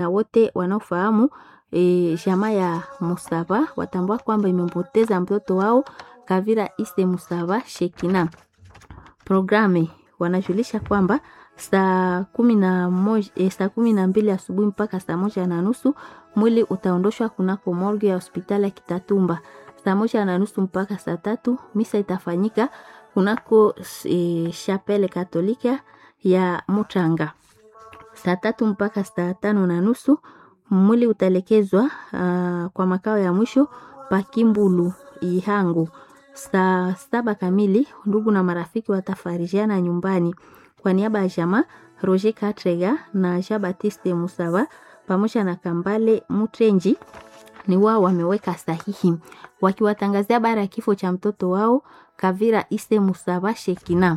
na wote wanaofahamu e, jamaa ya Musava watambua kwamba imempoteza mtoto wao Kavira Ise Musava Shekina. Programe wanajulisha kwamba saa kumi na moja, e, saa kumi na mbili asubuhi mpaka saa moja na nusu mwili utaondoshwa kunako morgue ya hospitali ya Kitatumba. Saa moja na nusu mpaka saa tatu misa itafanyika kunako e, chapele katolika ya Mutanga. Saa tatu mpaka saa tano na nusu mwili utaelekezwa uh, kwa makao ya mwisho Pakimbulu Ihangu. Saa saba kamili ndugu na marafiki watafarijiana nyumbani. Kwa niaba ya jamaa Roger Katrega na Jean Baptiste Musava pamoja na Kambale Mutrenji ni wao wameweka sahihi wakiwatangazia habari ya kifo cha mtoto wao Kavira Ise Musava Shekina.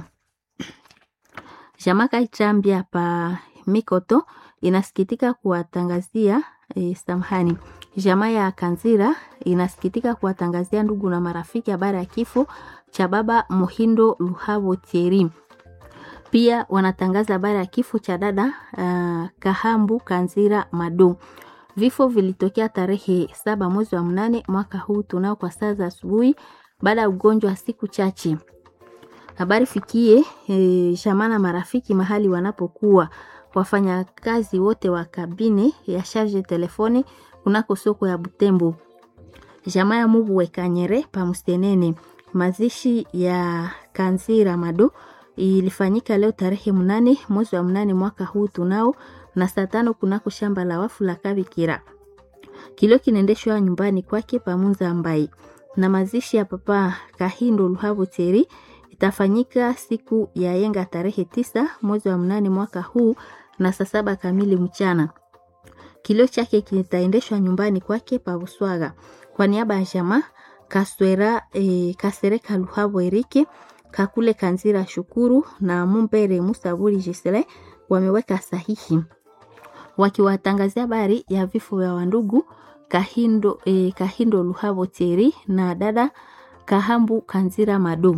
Jamaa Kaitambia pa Mikoto inasikitika kuwatangazia e, samahani. Jamaa ya Kanzira inasikitika kuwatangazia ndugu na marafiki habari ya kifo cha baba Muhindo Luhavo Thierry. Pia wanatangaza habari ya kifo cha dada uh, Kahambu Kanzira Madu. Vifo vilitokea tarehe saba mwezi wa mnane mwaka huu tunao kwa saa za asubuhi baada ya ugonjwa wa siku chache. Habari fikie e, jamaa na marafiki mahali wanapokuwa wafanyakazi wote wa kabine ya charge telefone kunako soko ya Butembo. Jamaa ya Mubu Wekanyere pamustenene. Mazishi ya Kanzira Mado ilifanyika leo tarehe mnane mwezi wa mnane mwaka huu tunao na saa tano kunako shamba la wafu la Kabikira. Kilio kinaendeshwa nyumbani kwake Pamunza Ambai, na mazishi ya papa Kahindo Luhavo Teri itafanyika siku ya yenga tarehe tisa mwezi wa mnane mwaka huu na saa saba kamili mchana. Kilio chake kitaendeshwa nyumbani kwake pa Buswaga. Kwa niaba ya jamaa Kaswera e, Kasereka Luhavo Erike Kakule Kanzira Shukuru na Mumbere Musaburi Gisele wameweka sahihi wakiwatangazia habari ya vifo vya wandugu Kahindo, e, Kahindo Luhavo Tieri na dada Kahambu Kanzira Mado.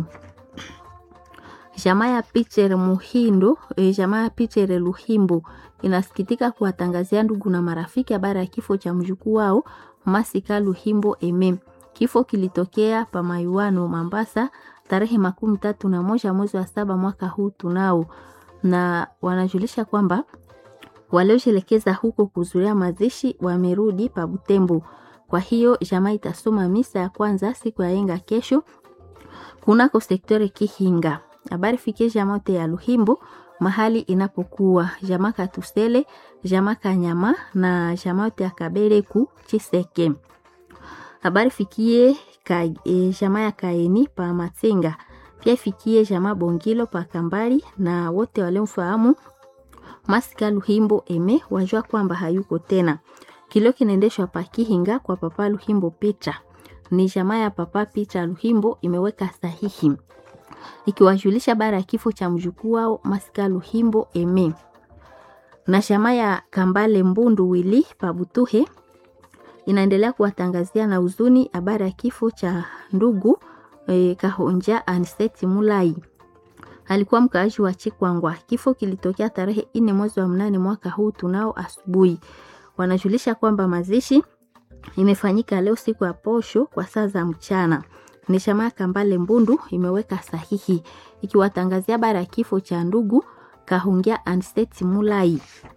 Jamaa ya Picher Muhindo, e, jamaa ya Picher Luhimbo inasikitika kuwatangazia ndugu na marafiki habari ya kifo cha mjukuu wao Masika Luhimbo Eme. Kifo kilitokea pa Mayuano Mambasa tarehe makumi tatu na moja mwezi wa saba mwaka huu tunao, na wanajulisha kwamba waliojelekeza huko kuzuria mazishi wamerudi pa Butembo. Kwa hiyo jamaa itasoma misa ya kwanza siku ya yenga kesho kunako sektore Kihinga. Habari fikie jamaa te ya Luhimbo mahali inapokuwa jamaa Katusele, jamaa Kanyama na jamaa te ya Kabeleku Chiseke. Habari fikie ka, e, jamaa ya Kaeni pa Matsenga, pia ifikie jamaa Bongilo pa Kambali na wote waliomfahamu Masika Luhimbo Eme wajua kwamba hayuko tena. Kilio kinaendeshwa pa Kihinga kwa papa Luhimbo Petra. Ni jamaa ya papa Petra Luhimbo imeweka sahihi ikiwajulisha bara ya kifo cha mjukuu wao Masika Luhimbo Eme. Na jamaa ya Kambale Mbundu Wili Pabutuhe inaendelea kuwatangazia na huzuni habari ya kifo cha ndugu e, Kahonja Aniseti Mulai alikuwa mkaaji wa Chikwangwa. Kifo kilitokea tarehe nne mwezi wa mnane mwaka huu tunao asubuhi. Wanajulisha kwamba mazishi imefanyika leo siku ya posho kwa saa za mchana. Ni jamaa Kambale Mbundu imeweka sahihi ikiwatangazia habari ya kifo cha ndugu Kahungia Aniseti Mulai.